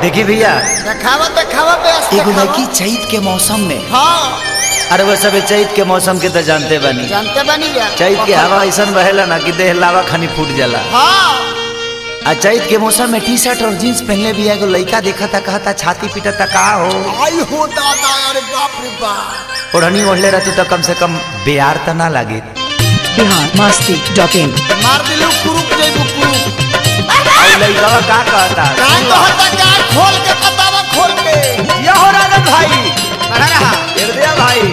देखी भैया देखावा देखावा बेस एगो देखावा लड़की चैत के मौसम में हाँ अरे वो सब चैत के मौसम के तो जानते बानी जानते बनी जा चैत के हवा ऐसा बहेला ना कि देह लावा खानी फूट जाला हाँ आ चैत के मौसम में टी शर्ट और जींस पहनले भी एगो लड़का देखा था कहता छाती पीटा था का हो आई हो दादा अरे बाप रे बाप ओढ़नी ओढ़ले रहती तो कम से कम बेयार तो ना लागे बिहार मस्ती डॉट इन मार दिलू कुरुप जइबू कुरुप और लड़का का कहता का कहता का खोल के बतावा खोल के ये हो राजन भाई बड़ा रहा हृदय भाई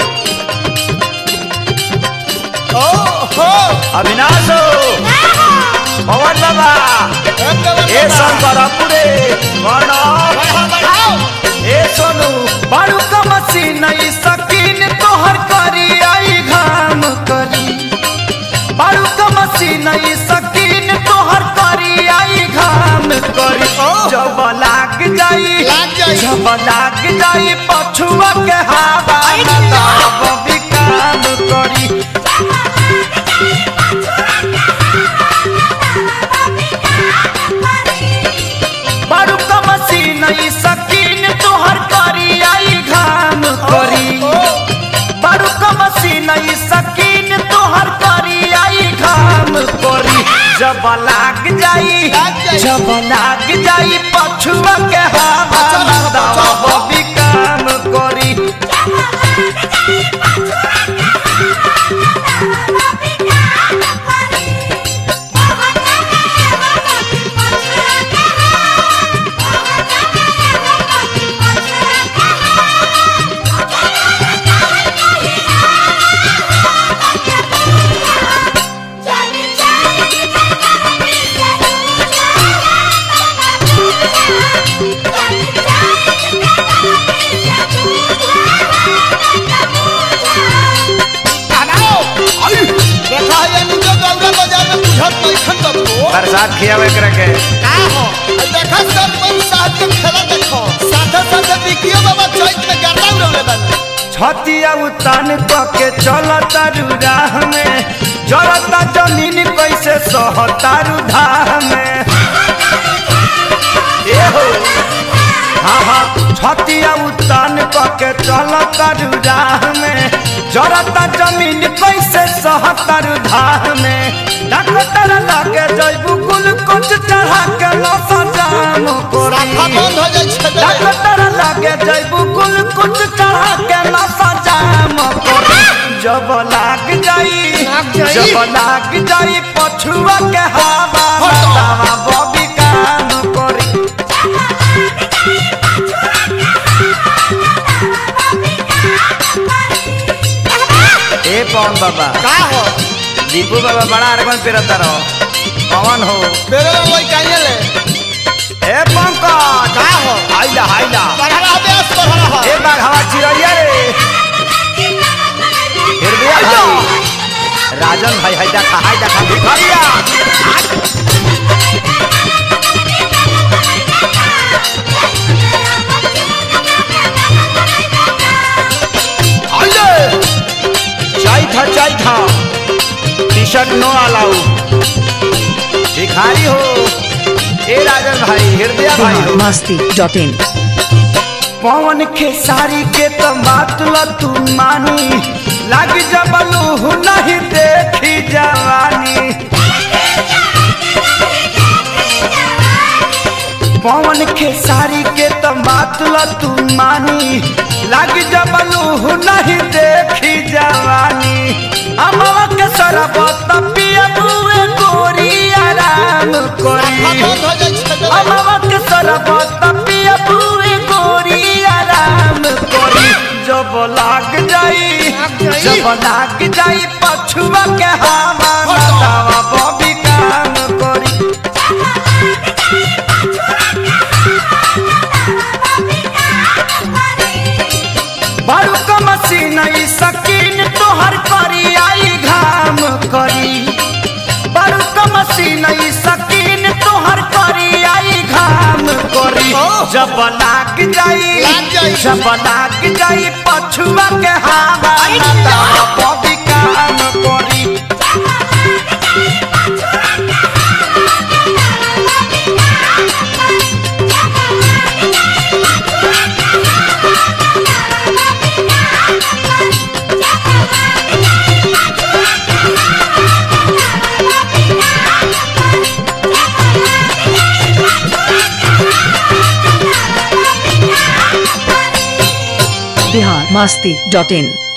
ओ हो अविनाश हो पवन बाबा एकदम ए शंकरपुरे प्रणव बढ़ाओ बढ़ाओ ए सोनू बारू का मशीन ई सकीन तोहर करी आई घाम करी बारू का मशीन ई सकीन तोहर करी आई घाम करी जब लाग जाई लाग जाई। जब लाग जाई पछुआ के हवा न तब भी काम करी बारू का मशीन ई सकीन तोहर करी आई घाम करी बारू का मशीन ई सकीन तोहर करी आई घाम करी जब लाग जाई लाग जाई। जब लाग जाई पछुआ के हवा चल, न चल। तब भी काम करी बनाओ आई देखा ये नुजो गौरा बाजार में बुझत नहीं खन बबू बरसात खियावे करे के का हो आई देखा सब पर साथ के खेला देखो साथे साथे बिकियो बाबा चैत में गर्दा उड़ले बन छतिया उतान के चलता राह में जरता जमीन कैसे सहतारू धाह में ए हो हाँ हाँ छतिया उतान के चलता राह में जरता जमीन कैसे सहतारू धाह में डॉक्टर लगे जैबू कुल कुछ चढ़ा के लस जाम राखा कोरी बंद हो जाए छे डॉक्टर लगे जैबू कुल कुछ चढ़ा के नशा जाम करी जब लाग जाई लाग जाई। जब लाग जाई पछुआ के हवा हटो। बतावा बबी काम करी ए पवन बाबा का हो दीपू बाबा बड़ा अरगन पेरता रहो पवन हो मेरे लोई काहे ले ए पंकज का हो हाइला हाइला बढ़ा रहा बेस बढ़ा रहा ए बाघवा चिड़ैया रे हृदय भाई राजन भाई हाय देखा हाय देखा भिखरिया आइले चाय था चाय था टी शर्ट नो अलाउ भिखारी हो ए राजन भाई हृदय भाई बिहार हो मस्ती डॉट इन पवन खेसारी के तो बात ल तू मानी लग जबलू नहीं देखी जवानी पवन खेसारी के तो बात ल तू मानी लग जबलू नहीं देखी जवानी अमवा के सरबत पिया बुए गोरी आराम राखा करी बंद हो जाए छे अमवा के सरबत पिया बुए गोरी आराम करी जब लाग जाई लाग जाई। जब लाग जाई पछुआ के हवा बतावा बबी काम करी बारू का मशीन ई सकीन तोहर करी आई घाम करी बारू का मशीन ई सकीन तोहर करी आई घाम करी जब लाग जाई लाग जाई। जब लाग जाई पछुआ के हवा बतावा बबी काम करी बिहार मस्ती डॉट इन